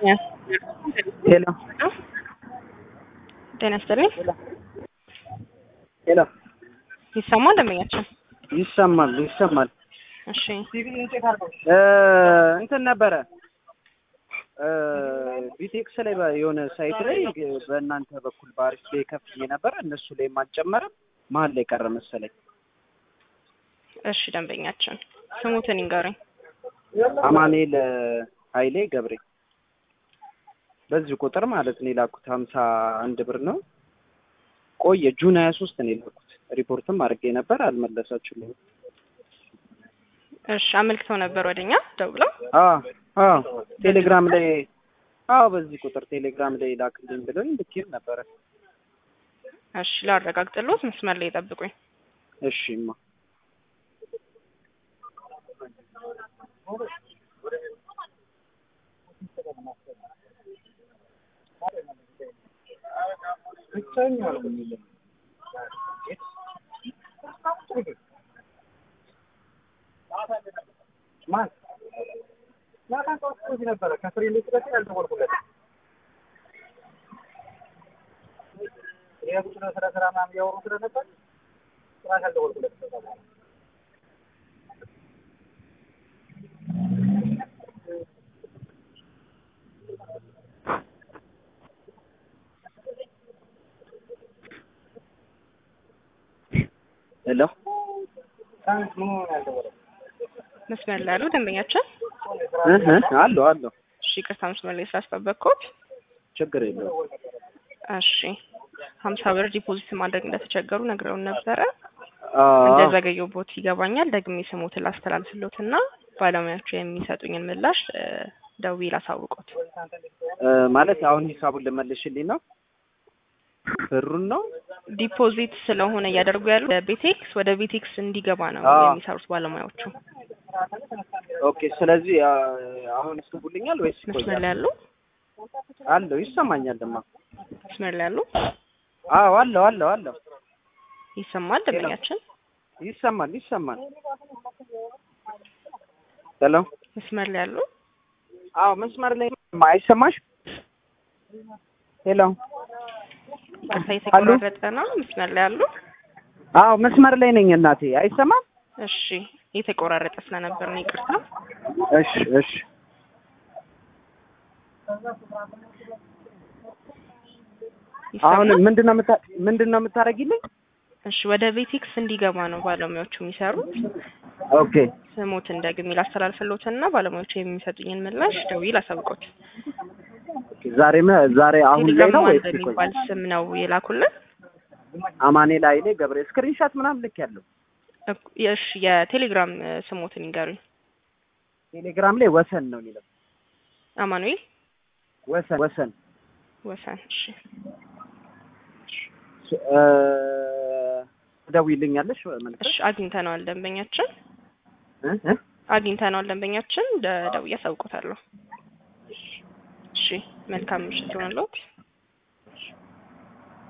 ሄሎ ጤና ይስጥልኝ። ሄሎ ይሰማል ደንበኛችን? ይሰማል ይሰማል። እሺ እ እንትን ነበረ እ ቢቴክስ ላይ በ- የሆነ ሳይት ላይ በእናንተ በኩል በአሪፍ ላይ ከፍዬ ነበረ እነሱ ላይ አልጨመረም። መሀል ላይ ቀረ መሰለኝ። እሺ ደንበኛችን ስሙትን ይንገሩኝ። አማኑኤል እ ኃይሌ ገብሬ በዚህ ቁጥር ማለት ነው የላኩት ሀምሳ አንድ ብር ነው። ቆየ ጁን ሀያ ሶስት ነው የላኩት። ሪፖርትም አድርጌ ነበር አልመለሳችሁልኝም። እሺ አመልክተው ነበር ወደኛ ደውለው። አዎ አዎ ቴሌግራም ላይ አዎ በዚህ ቁጥር ቴሌግራም ላይ ላክልኝ ብሎኝ ልኬም ነበረ። እሺ ላረጋግጥልዎት፣ መስመር ላይ ይጠብቁኝ። እሺማ ሄሎ መስመር ላይ ያሉ ደንበኛችን፣ እህ አለሁ አለሁ እሺ ይቅርታ መስመር ላይ ስላስጠበቅኩት። ችግር የለውም። እሺ ሀምሳ ብር ዲፖዚት ማድረግ እንደተቸገሩ ነግረውን ነበረ። አዎ እንደዘገየቦት ይገባኛል። ደግሜ ስሞትን ላስተላልፍሎትና ባለሙያዎቹ የሚሰጡኝን ምላሽ እ ደውዬ ላሳውቆት። እ ማለት አሁን ሂሳቡን ልመልሽልኝ ነው ብሩን ነው ዲፖዚት ስለሆነ እያደረጉ ያሉ ቤቴክስ ወደ ቤቴክስ እንዲገባ ነው አዎ። የሚሰሩት ባለሙያዎቹ። ኦኬ ስለዚህ አ- አሁን ይስቡልኛል ወይስ መስመር ይቆያል? ላይ ያሉ አለሁ ይሰማኛልማ። መስመር ላይ ያሉ አዎ አለሁ አለሁ አለሁ ይሰማል ደንበኛችን? ይሰማል ይሰማል። ሄሎ መስመር ላይ ያሉ አዎ መስመር ላይ አይሰማሽ? ሄሎ ቀጥታ የተቆራረጠ ነው። መስመር ላይ ያሉ አዎ መስመር ላይ ነኝ እናቴ። አይሰማም? እሺ የተቆራረጠ ስለነበር ነው ይቅርታ። እሺ እሺ አሁን ይሰማል? ምንድነው የምታ ምንድነው የምታደርጊልኝ? እሺ ወደ ቤቴክስ እንዲገባ ነው ባለሙያዎቹ የሚሰሩት። ኦኬ ስሞትን ደግሜ ላስተላልፍሎትና ባለሙያዎቹ የሚሰጡኝን ምላሽ ደውዬ ላሳውቆት። ዛሬ መ- ዛሬ አሁን ላይ ቴሌግራም ነው ማን ወይስ በሚባል ስም ነው የላኩልን? አማኑኤል ኃይሌ ገብሬ ስክሪንሻት ምናምን ልክ ያለው እኮ- እሺ የቴሌግራም እ ስሞትን ይንገሩኝ። ቴሌግራም ላይ ወሰን ነው የሚለው አማኑኤል ወሰን ወሰን ወሰን። እሺ እ ትደውይልኛለሽ መልሰሽ እሺ አግኝተነዋል ደንበኛችን እ እ አግኝተነዋል ደንበኛችን ደ- ደውዬ አሳውቆታለሁ። እሺ መልካም ምሽት ይሆንልዎት።